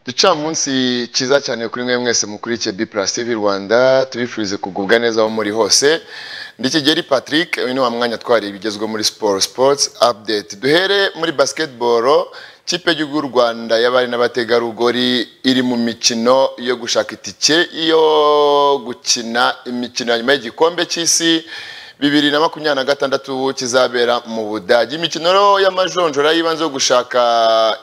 gicamunsi cyiza cyane kuri mwe mwese mukurikiye B+ TV Rwanda tubifurize kugubwa neza aho muri hose ndi Kigeli Patrick uyu ni wa mwanya twari ibigezweho muri siporo sports update duhere muri basketball kipe y'igihugu y'u Rwanda y'abari n'abategarugori iri mu mikino yo gushaka itike yo gukina imikino ya nyuma y'igikombe cy'isi bibiri na makumyabiri na gatandatu kizabera mu budage imikino rero y'amajonjora y'ibanze yo gushaka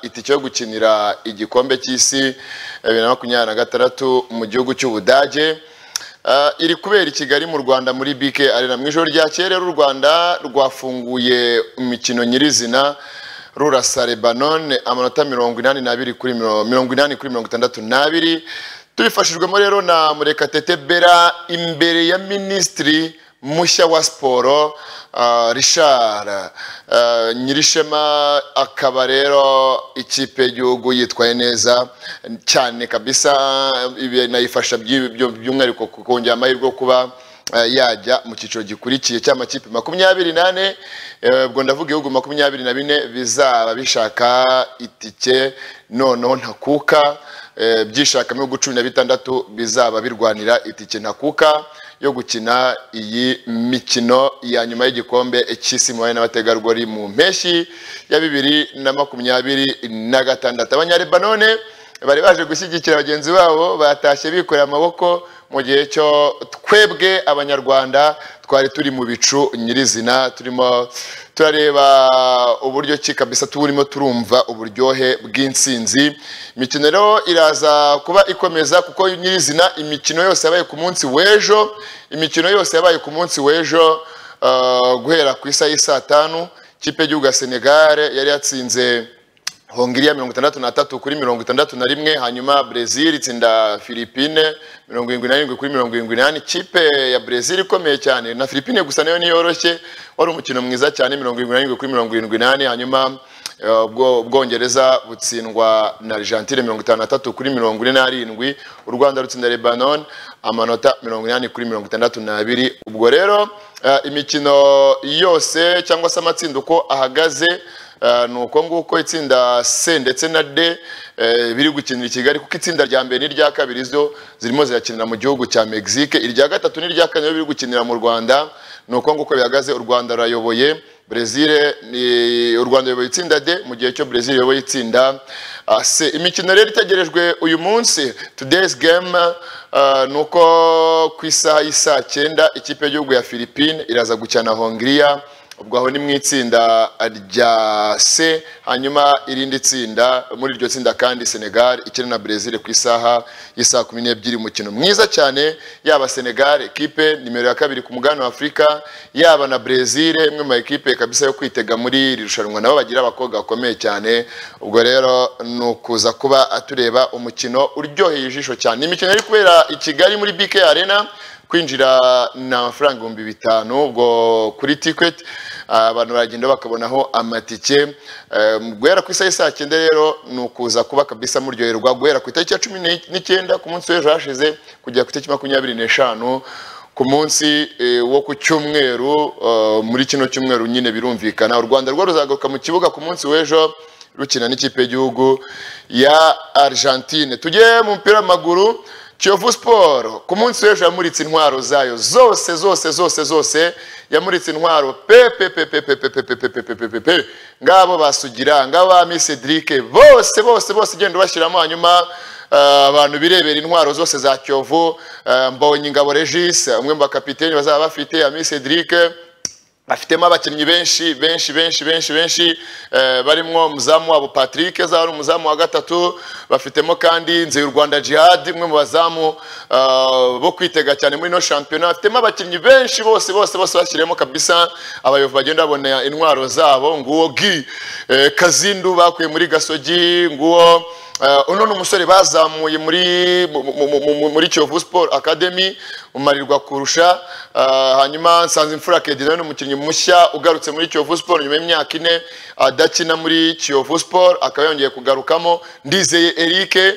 itike yo gukinira igikombe cy'isi bibiri na makumyabiri na gatandatu mu gihugu cy'ubudage Ah, iri kubera i kigali mu rwanda muri bk arena mu ijoro ryakeye rero u rwanda rwafunguye imikino nyirizina rurasa lebanon amanota mirongo inani n'abiri kuri miro- mirongo inani kuri mirongo itandatu n'abiri tubifashijwemo rero na murekatete bera imbere ya minisitiri mushya wa siporo ah, richard Ah, nyirishema akaba rero ikipe y'igihugu yitwaye neza cyane kabisa ibi nayifasha by'i- byo- by'umwihariko ku- kongera amahirwe yo kuba eh, yajya mu cyiciro gikurikiye cy'amakipe makumyabiri n'ane eh, ubwo ndavuga ibihugu makumyabiri na bine bizaba bishaka itike noneho ntakuka eh, byishakamo ibihugu cumi na bitandatu bizaba birwanira itike ntakuka yo gukina iyi mikino ya nyuma y'igikombe cy'isi mu n'abategarugori mu mpeshyi ya bibiri na makumyabiri na gatandatu abanyalebanone bari baje gushyigikira bagenzi babo batashye bikoreye amaboko mu gihe cyo twebwe abanyarwanda twari turi mu bicu nyirizina turimo turareba uburyo ki kabisa turimo turumva uburyohe bw'intsinzi imikino rero iraza kuba ikomeza kuko nyirizina imikino yose yabaye ku munsi w'ejo imikino yose yabaye ku munsi w'ejo eh, guhera ku isaha y'i saa tanu ikipe y'igihugu ya senegal yari yatsinze hongiriya mirongo itandatu n'atatu kuri mirongo itandatu na rimwe hanyuma brezil itsinda filipine mirongo irindwi n'arindwi kuri mirongo irindwi n'ane ikipe ya brezil ikomeye cyane na filipine gusa nayo ntiyoroshye wari umukino mwiza cyane mirongo irindwi n'arindwi kuri mirongo irindwi n'ane hanyuma eh, ubwo- ubwongereza butsindwa na argentine mirongo itanu n'atatu kuri mirongo ine n'arindwi u rwanda rutsinda lebanon amanota mirongo inani kuri mirongo itandatu n'abiri ubwo rero eh, imikino yose cyangwa se amatsinda uko ahagaze Eh, ni uko nguko itsinda C ndetse na D eh, biri gukinira i Kigali kuko itsinda rya mbere n'irya kabiri zo zirimo zirakinira mu gihugu cya Mexique irya gatatu n'irya kane biri gukinira mu Rwanda ni uko nguko bihagaze u Rwanda rurayoboye Brazil ni- u Rwanda ruyoboye itsinda D mu gihe cyo Brazil iyoboye itsinda ah, C imikino rero itegerejwe uyu munsi today's game eh, ni uko ku isaha y'isaa cyenda ikipe y'igihugu ya Philippines iraza gukina na Hongria ubwo aho ni mu itsinda rya C hanyuma irindi tsinda muri iryo tsinda kandi Senegal ikina na Brazil ku isaha y'isaa kumi n'ebyiri umukino mwiza cyane yaba Senegal ekipe nimero ya kabiri ku mugabane wa Afurika yaba na Brazil imwe mu ekipe kabisa yo kwitega muri iri rushanwa nabo bagira abakobwa bakomeye cyane ubwo rero ni ukuza kuba tureba umukino uryoheye ijisho cyane imikino iri kubera i Kigali muri BK Arena kwinjira ni amafaranga ibihumbi bitanu ubwo kuri ticket ah, abantu baragenda bakabonaho amatike Eh, guhera ku isaha y'i saa cyenda rero ni ukuza kuba kabisa muryoherwa guhera ku itariki ya cumi n'ik- n'icyenda ku munsi w'ejo hashize kugera ku itariki makumyabiri n'eshanu ku munsi eh, wo ku cyumweru eh, muri kino cyumweru nyine birumvikana u rwanda rwo ruzagaruka mu kibuga ku munsi w'ejo rukina n'ikipe y'igihugu ya argentine tujye mu mupira w'amaguru kiyovu siporo ku munsi w'ejo yamuritse intwaro zayo zose zose zose zose yamuritse intwaro pe pe pe pe pe pe pe pe pe pe pe pe pe pe ngabo basugira ngabo ba Miss Cedric bose bose bose genda ubashyiramo hanyuma eh, abantu birebera intwaro zose za Kiyovu eh, Mbonyi Ngabo Regis umwe mu bakapiteni bazaba bafite ya Miss Cedric afitemo abakinnyi benshi benshi benshi benshi benshi eh, barimo umuzamu wabo Patrick azaba ari umuzamu wa gatatu bafitemo kandi nze y'u Rwanda Jihad umwe mu bazamu eh, bo kwitega cyane muri no shampiyona bafitemo abakinnyi benshi bose bose bose bashyiremo kabisa abayobozi bagenda babona intwaro zabo nguwo gi eh, Kazindu bakuye muri Gasogi nguwo Eh, uno ni umusore bazamuye muri mu- mu- mu- mu- muri Kiyovu Sport Academy umarirwa kurusha eh, hanyuma Nsanze Imfura Kedi nawe ni umukinnyi mushya ugarutse muri Kiyovu Sport nyuma y'imyaka ine adakina muri Kiyovu Sport akaba yongeye kugarukamo Ndizeye Eric eh,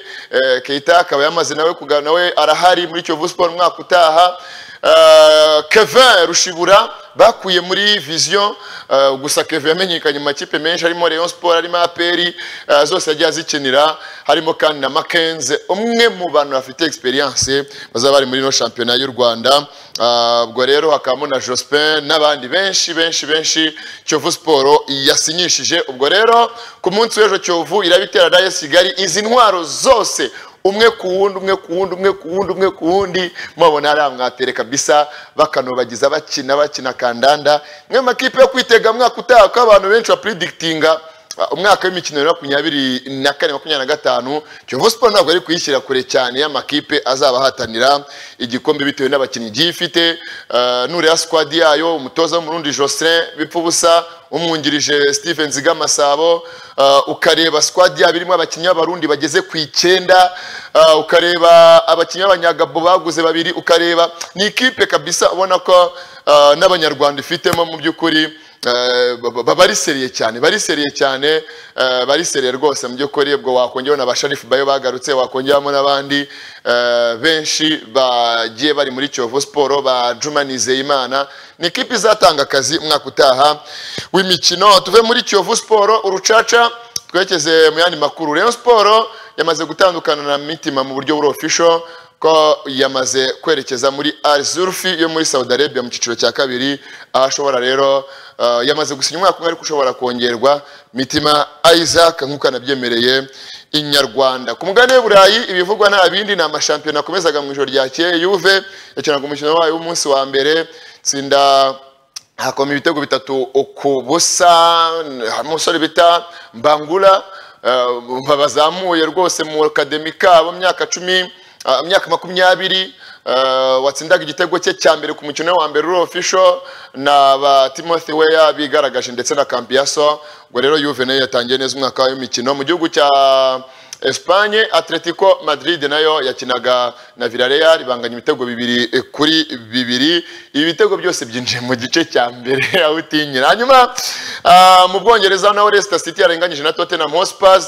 Keita akaba yamaze nawe kuga- nawe arahari muri Kiyovu Sport umwaka utaha eh, kevin rushibura bakuye muri viziyo eh, gusa kevin yamenyekanye mu makipe menshi harimo rayon sport harimo aperi zose yagiye azikinira harimo kandi na makenze umwe mu bantu bafite egisperiyanse bazaba bari muri ino shampiyona y'u rwanda Ah, ubwo rero hakabamo na jospin n'abandi benshi benshi benshi kiyovu siporo yasinyishije ubwo rero ku munsi w'ejo kiyovu irabitera dayo kigali izi ntwaro zose umwe ku wundi umwe ku wundi umwe ku wundi umwe ku wundi mubabona hariya mwatere kabisa bakanobagiza bakina bakina kandanda mwe makipe yo kwitega mwaka utaha ko abantu benshi bapuredikitinga Uh, umwaka w'imikino ya makumyabiri na kane makumyabiri na gatanu kiyovu siporo ntabwo ari kuyishyira kure cyane y'amakipe azabahatanira igikombe bitewe n'abakinnyi igiye ifite Uh, nureba sikwadi yayo umutoza w'umurundi joselin bipfa ubusa umwungirije steven ziga masabo Uh, ukareba sikwadi yabo irimo abakinnyi b'abarundi bageze ku icyenda Uh, ukareba abakinnyi b'abanyagabo baguze babiri ukareba ni ikipe kabisa ubona ko uh, n'abanyarwanda ifitemo mu by'ukuri Eh, ba- ba- bariseriye cyane bariseriye cyane eh, bariseriye rwose mu by'ukuri ubwo wakongeraho na ba sharifu bayo bagarutse wakongeramo n'abandi eh, benshi bagiye bari muri kiyovu siporo ba juma nizeyimana ni ikipe izatanga akazi umwaka utaha w'imikino tuve muri kiyovu siporo urucaca twerekeze mu yandi makuru rayon siporo yamaze gutandukana na mitima mu buryo buri official ko yamaze kwerekeza muri Al Zulfi yo muri Saudi Arabia mu cyiciro cya kabiri aho ashobora rero uh, yamaze gusinya umwaka umwe ariko ushobora kongerwa mitima Isaac nk'uko anabyemereye inyarwanda ku mugabane w'uburayi ibivugwa nta bindi ni amashampiyona akomezaga mu ijoro ryakeye Juve yakinaga umukino wayo w'umunsi wa mbere tsinda hakoma ibitego bitatu ku busa harimo umusore bita mbangura eh, babazamuye rwose mu akademi kabo mu myaka cumi ah, mu myaka makumyabiri eh, watsindaga igitego cye cya mbere ku mukino wa mbere uri ofisho na ba timothy weya bigaragaje ndetse na kambiyaso ubwo rero yuve nayo yatangiye neza umwaka w'imikino mu gihugu cya Espanye Atletico Madrid nayo yakinaga na Villarreal banganya ibitego bibiri eh, kuri bibiri ibi bitego byose byinjiye mu gice cya mbere aho utinyira hanyuma ah, mu Bwongereza naho Leicester City yarenganyije na Tottenham Hotspur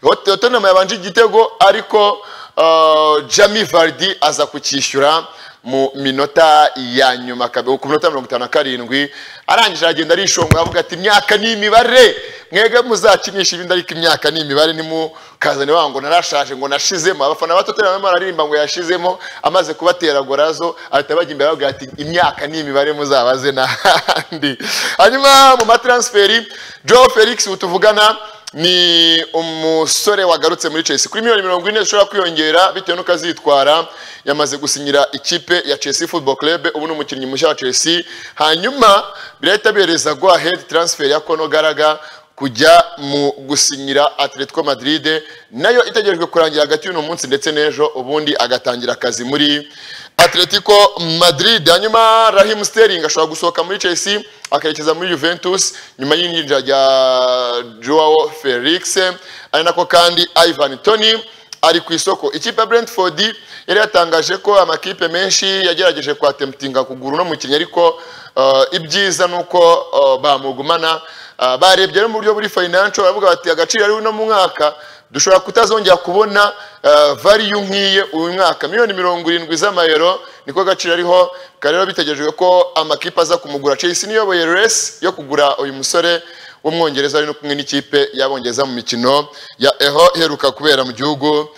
Hot- Tottenham yabanje igitego ariko ah, Jamie Vardy aza kucyishyura mu minota ya nyuma kabe- ku minota mirongo itanu na karindwi arangije aragenda arishonga avuga ati imyaka ni imibare mwege muzakinisha ibindi ariko imyaka ni imibare nimukazane waba ngo narashaje ngo nashizemo abafana batotera barimo bararirimba ngo yashizemo amaze kubatera gorazo ahita bajya imbere bavuga ati imyaka ni imibare muzabaze n'ahandi hanyuma mu matransferi joe felix utuvugana ni umusore wagarutse muri Chelsea kuri miliyoni mirongo ine zishobora kwiyongera bitewe n'uko azitwara yamaze gusinyira ikipe ya Chelsea Football Club ubu ni umukinnyi mushya wa Chelsea hanyuma birahita bihereza go ahead transfer ya Kono Garaga kujya mu gusinyira Atletico Madrid nayo itegerejwe kurangira hagati y'uno munsi ndetse n'ejo ubundi agatangira akazi muri Atletico Madrid hanyuma Raheem Sterling ashobora gusohoka muri Chelsea akerekeza muri Juventus nyuma y'injira rya Joao Felix ari nako kandi Ivan Toney ari ku isoko ikipe ya Brentford yari yatangaje ko amakipe menshi yagerageje kwatemtinga kugura uno mukinnyi ariko uh, ibyiza ni uko uh, bamugumana uh, barebye rero mu buryo buri financial baravuga bati agaciro ari uno mu mwaka dushobora kutazongera kubona uh, value nk'iye uyu mwaka miliyoni mirongo irindwi z'amayero niko agaciro ariho kandi rero bitegerejwe ko amakipe aza kumugura Chelsea niyoboye race yo kugura uyu musore w'umwongereza ari no kumwe n'ikipe y'abongereza mu mikino ya eho iheruka kubera mu gihugu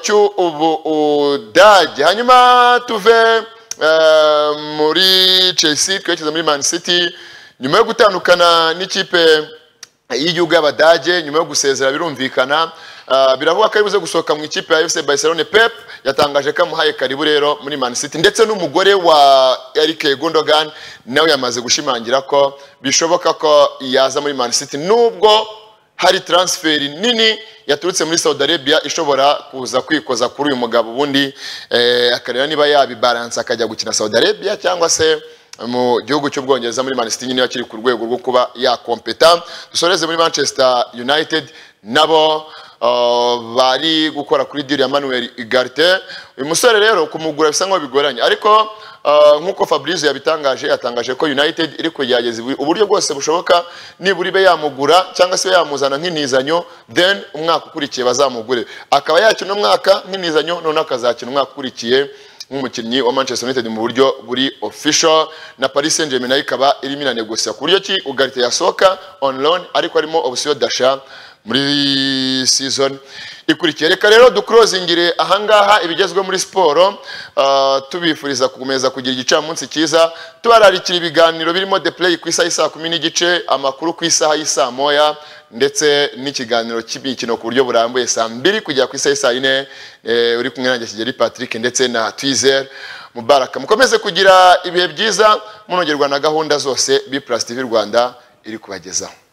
cyu ubu udage hanyuma tuve eh, muri Chelsea twerekeza muri Man City nyuma yo gutandukana n'ikipe y'igihugu y'abadage nyuma yo gusezera birumvikana ah, biravugwa ko aribuze gusohoka mu ikipe ya FC Barcelona Pep yatangaje ko amuhaye karibu rero muri Man City ndetse n'umugore wa Eric Gundogan nawe yamaze gushimangira ko bishoboka ko yaza muri Man City nubwo hari transferi nini yaturutse muri Saudi Arabia ishobora kuza kwikoza kuri uyu mugabo ubundi eh, akareba niba yabibalansa akajya gukina Saudi Arabia cyangwa se mu gihugu cy'ubwongereza muri Man City nyine akiri ku rwego rwo kuba yakompeta dusoreze muri Manchester United nabo uh, bari gukora kuri deal ya Manuel Ugarte uyu musore rero kumugura bisa nkaho bigoranye ariko uh, nkuko Fabrizio yabitangaje yatangaje ko United iri kugerageza ubu- uburyo bwose bushoboka nibura ibe yamugura cyangwa se ibe yamuzana nk'intizanyo then umwaka ukurikiye bazamugure akaba yakina umwaka nk'intizanyo none akazakina umwaka ukurikiye nk'umukinnyi wa Manchester United mu buryo buri official na Paris Saint-Germain nayo ikaba irimo iranegosia ku buryo ki Ugarte yasohoka on loan ariko harimo option dasha muri season ikurikiye reka rero dukurozingire ahangaha ibigezweho muri siporo ah, tubifuriza gukomeza kugira igicamunsi cyiza tubararikira ibiganiro birimo the play ku isaha y'isaa kumi n'igice amakuru ku isaha y'isaa moya ndetse n'ikiganiro cy'imikino ku buryo burambuye saa mbiri kugera ku isaha y'isaa yine eh, uri kumwe nanjye kigeri patrick ndetse na twizer mubaraka mukomeze kugira ibihe byiza munongerwa na gahunda zose b tv rwanda iri kubagezaho